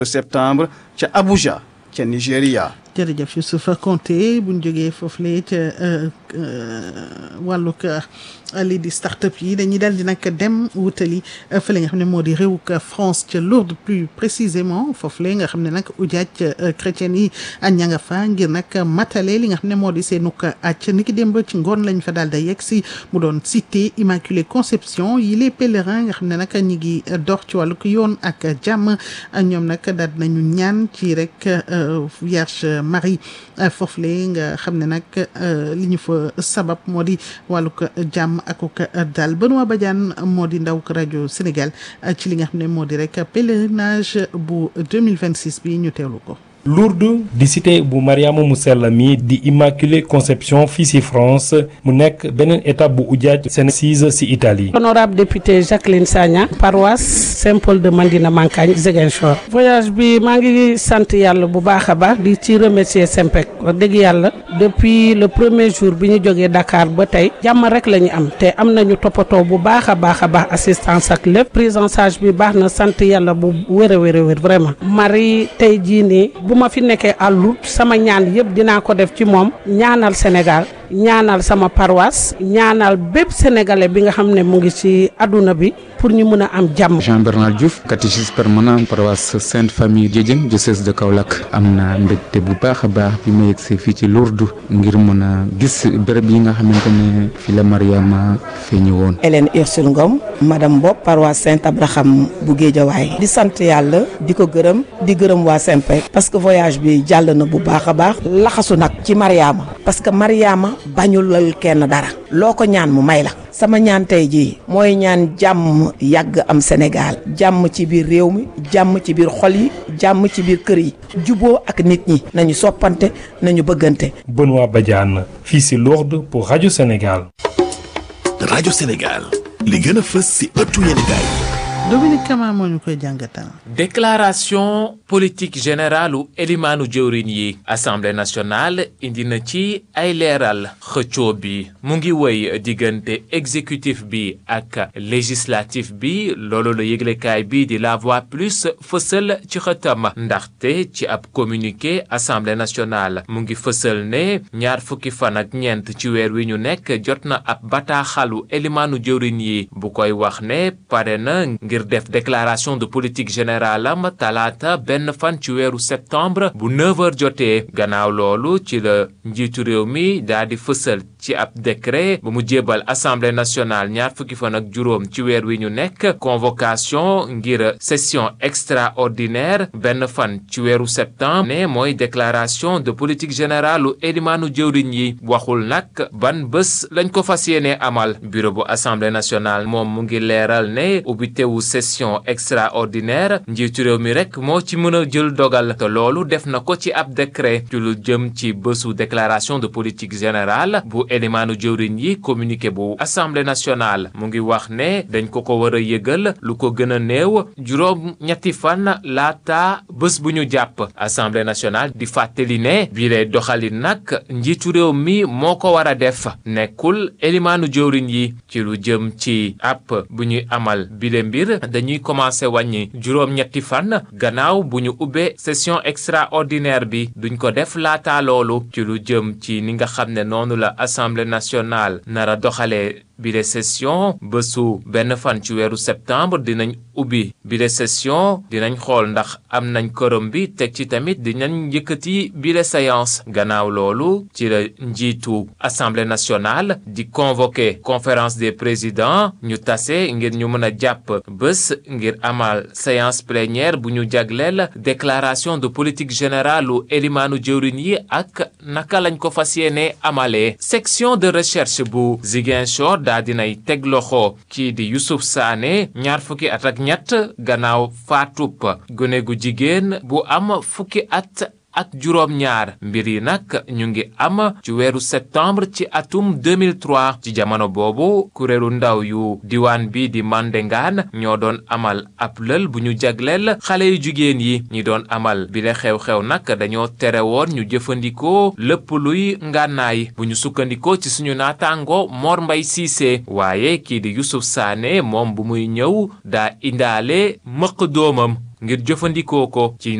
septembre ca Abuja ca Nigéria. jërëjëf Youssouf Konté bu ñu jógee foofu la ca wàllug lii di start-up yi dañuy daal di nag dem wutali fële nga xam ne moo di réewug France ca Lourdes plus précisément foofu la nga xam ne nag ujaaj chrétien yi ña nga fa ngir nag matale li nga xam ne moo di seenug acc ni ki démb ci ngoon lañ fa daal di yegg si mu doon cité Immaculée Conception yi les pèlerins nga xam ne nag ñi ngi dox ci wàllug yoon ak jàmm ñoom nag daal nañu ñaan ci rek Vierge Marie foofu la nga xam ne nag li ñu fa sabab moo di wàllug jàmm akuk daal Benoît Badiane moo di ndaw rajo Sénégal ci li nga xam ne moo di rek pèlerinage bu 2026 bi ñu teewlu ko. Lourdes di cité bu Mariama mu sell mi di Immaculée Conception fii ci France mu nekk beneen étape bu ujaaj seen sise ci Italie. honorable député Jacqueline Sagna paroisse Saint-Paul de Mandina Mankagne Ziguinchor. voyage bi maa ngi sant yàlla bu baax a baax di ci remercier Sempec wax dëgg yàlla depuis le premier jour bi ñu jógee Dakar ba tey jàmm rek la ñu am te am nañu toppatoo bu baax a baax a baax assistance ak lépp prise en charge bi baax na sant yàlla bu wér a wér a wér vraiment. Marie tey jii nii bu ma fi nekkee à Lourdes sama ñaan yëpp dinaa ko def ci moom ñaanal Sénégal ñaanal sama paroisse ñaanal bépp sénégalais bi nga xam ne mu ngi ci àdduna bi pour ñu mën a am jàmm. Jean Bernard Diouf catéchiste permanent paroisse Sainte Famille Diédiène diocèse de Kaolack am na mbégte bu baax a baax bi ma yegsee fii ci Lourdes ngir mën a gis béréb yi nga xamante ne fi la Mariama feeñu woon. Hélène Ursule Ngom madame Bob paroisse Saint Abraham bu Géejawaay di sant yàlla di ko gërëm di gërëm waa Sempec parce que voyage bi jàll na bu baax a baax laxasu nag ci Mariama parce que Mariama bañulal kenn dara loo ko ñaan mu may la sama ñaan tey jii mooy ñaan jàmm yàgg am Sénégal jàmm ci biir réew mi jàmm ci biir xol yi jàmm ci biir kër yi juboo ak nit ñi nañu soppante nañu bëggante. Benoît Badiane fii ci Lourdes pour rajo Sénégal. rajo Sénégal li gën a fës ci ëttu yéenekaay Dominique Kama moo ñu koy jàngatal. déclaration politique générale u elimaanu jëwriñ yi assemblée nationale indi na ci ay leeral xëccoo bi mu ngi woy diggante exécutif bi ak législatif bi loolu la yëglekaay bi di la voix plus fësal ci xëtam ndaxte ci ab communiqué assemblée nationale mu ngi fësal ne ñaar fukki fan ak ñeent ci weer wi ñu nekk jot na ab bataaxalu elimaanu jëwriñ yi bu koy wax ne pare na ngir def déclaration de politique générale am talaata benn fan ci weeru septembre bu 9h jotee gannaaw loolu ci la njiitu réew mi daa di fësal ci ab décret bu mu jébal assemblée nationale ñaar fukki fan ak juróom ci weer wi ñu nekk convocation ngir session extraordinaire benn fan ci weeru septembre ne mooy déclaration de politique générale u elimaanu jëwriñ yi waxul nag ban bés lañ ko fas yéene amal bureau bu assemblée nationale moom mu ngi leeral ne ubbitewu session extraordinaire njiitu réew mi rek moo ci mën a jël dogal te loolu def na ko ci ab décret ci lu jëm ci bésu déclaration de politique générale bu élimaanu jëwriñ yi communiqué bu assemblée nationale mu ngi wax ne dañ ko ko war a yëgal lu ko gën a néew juróom ñetti fan laata bés bu ñu jàpp assemblée nationale di fàttali ne bii lay doxalin nag njiitu réew mi moo ko war a def nekkul élimaanu jëwriñ yi ci lu jëm ci app bu ñuy amal bile mbir dañuy commencé wàññi juróom-ñetti fan gannaaw bu ñu ubbee session extraordinaire bi duñ ko def laata loolu ci lu jëm ci ni nga xam ne noonu la assemblée nationale nara doxalee bile session bésu benn fan ci weeru septembre dinañ ubbi bile session dinañ xool ndax am nañ korom bi teg ci tamit dinañ yëkkati bile séance gannaaw loolu ci la njiitu assemblée nationale di convoquer conférence des présidents ñu tase ngir ñu mën a jàpp bés ngir amal séance plénière bu ñu jagleel déclaration de politique générale u élimaanu jëwriñ yi ak naka lañ ko fas yéene amalee section de recherche bu Ziguinchor daa dinay teg loxo kii di Youssouf Sané ñaar fukki at ak ñett gannaaw faatub gone gu jigéen bu am fukki at ak juróom ñaar mbir yi nag ñu ngi am ci weeru septembre ci atum 2003 ci jamono boobu kuréelu ndaw yu diwaan bi di Mandengaan ñoo doon amal ab lël bu ñu jagleel xale yu jigéen yi ñi doon amal bile xew-xew nag dañoo tere woon ñu jëfandikoo lépp luy ngànnaay bu ñu sukkandikoo ci suñu naataango Mor Mbay Siise waaye kii di Youssouf Sané moom bu muy ñëw daa indaale mëq doomam ngir jëfandikoo ko ci